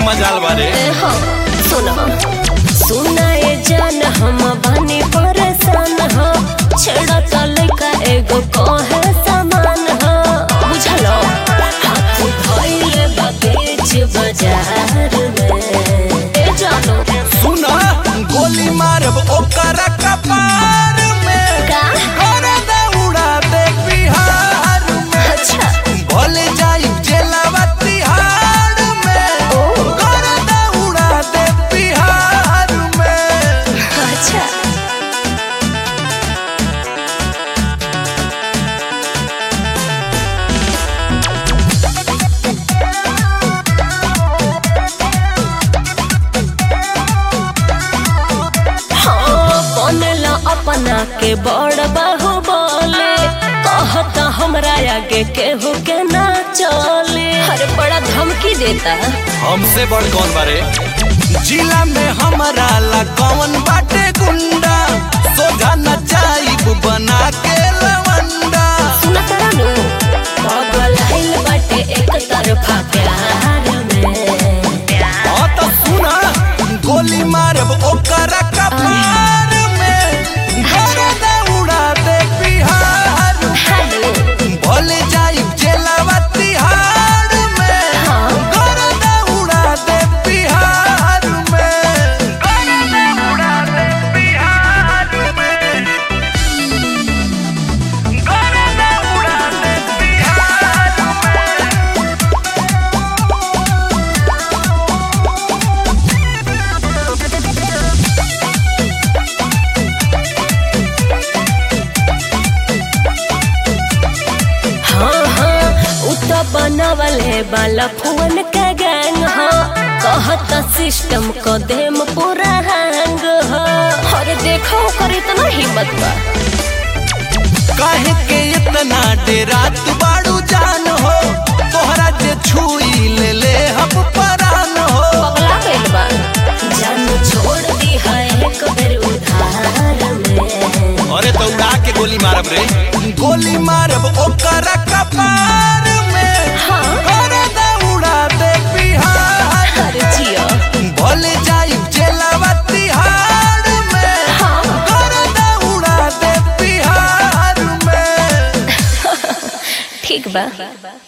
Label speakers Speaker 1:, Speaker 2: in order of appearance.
Speaker 1: मजाल बारे
Speaker 2: ए हो सुनो सुना ए जान हम बने परेशान हो छेड़ा तो लइका एगो कहे समान हो बुझलो हाथ धइले बा बेच बाजार में ए जानो
Speaker 1: सुना गोली मारब ओकर कपार में
Speaker 2: का
Speaker 1: गर्दा उड़ा दे बिहार में
Speaker 2: अच्छा
Speaker 1: भले जाई जेलवा तिहाड़ में
Speaker 2: ओ।
Speaker 1: गर्दा उड़ा दे बिहार में
Speaker 2: अच्छा हाँ, बनला अपना के बड़ बाहु बोले कहता हमरा आगे केहू के ना चले अरे बड़ा धमकी देता
Speaker 1: हमसे बड़ कौन बारे जिला में हमारा ला कौन बाटे गुंडा सोझा न जाइब बना के लवंडा
Speaker 2: सुना तारा नु पागल आइल बाटे एक तरफा प्यार में
Speaker 1: हाँ तो सुना गोली मारब ओकर कपार में गर्दा उड़ा दे बिहार में
Speaker 2: हेलो
Speaker 1: भले जाइब जेलवा तिहाड़ में
Speaker 2: हाँ।
Speaker 1: गर्दा उड़ा दे बिहार में गर्दा उड़ा दे बिहार में गर्दा उड़ा दे बिहार में
Speaker 2: हाँ हाँ उ तो बनवल है बाला फुवन का गैंग हो कहत सिस्टम को देम पूरा हैंग हो अरे देखो कर इतना हिम्मत बा
Speaker 1: काहे के इतना डेरात बाड़ू जान हो तोहरा जे छुई ले ले हम परान हो
Speaker 2: पगला गइल बा जान छोड़ दी है एक बेर उधार में
Speaker 1: अरे तो उड़ा के गोली मारब रे गोली मारब ओकर कपार में
Speaker 2: हाँ
Speaker 1: गर्दा उड़ा दे बिहार
Speaker 2: अरे जियो
Speaker 1: भले जाई जेलवा तिहाड़ में
Speaker 2: हाँ
Speaker 1: गर्दा उड़ा दे बिहार में
Speaker 2: ठीक बा